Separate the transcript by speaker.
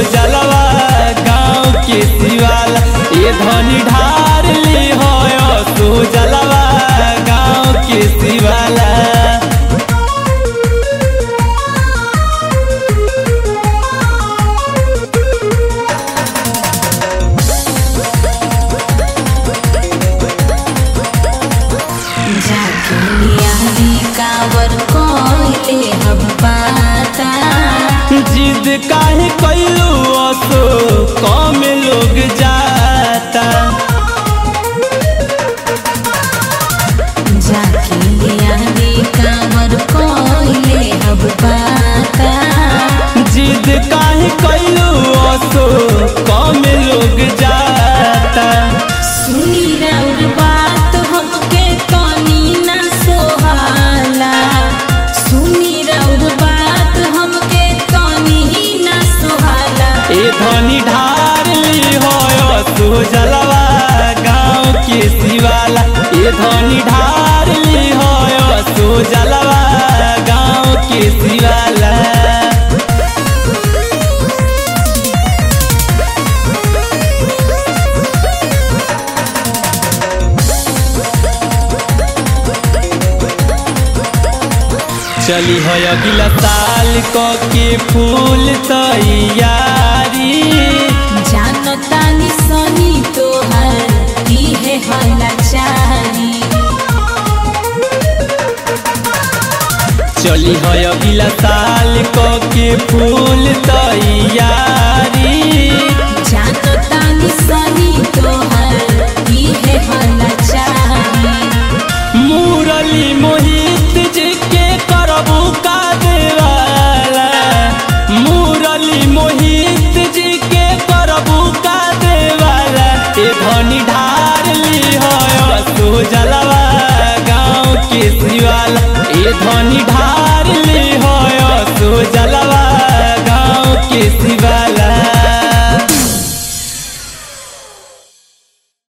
Speaker 1: जलवा गाँव के शिवाला ये धनी ढार ली हो सो जलवा गाँव के शिवाला
Speaker 2: जाके यारी कावर कोइले हम पाता
Speaker 1: जिद काहे कैलू असो कम लोग जाता
Speaker 2: जाके यारी कावर कोइले हम पाता
Speaker 1: जिद काहे कैलू असो कम लोग जाता
Speaker 2: सुनी रउर बात हमके तनी ना सोहाला सुनी रउर बात हमके तनी ना सोहाला
Speaker 1: ए धनी ढार ली हो असो जलवा गाँव के शिवाला ए धनी ढार ली हो असो जलवा गाँव के शिवाला चली है अगला साल क के फूल तैयारी
Speaker 2: जानतानी सनी तोहर इहे हला चारी
Speaker 1: चली है अगला साल क के फूल तैयारी
Speaker 2: जानतानी सनी तोहर इहे हला चारी
Speaker 1: मुरली मोहित जी के करबू का देवाला मुरली मोहित जी के करबू का देवाला ए धनी ढार ली हो सो जलवा गाँव के शिवाला ए धनी ढार ली हो सो जलवा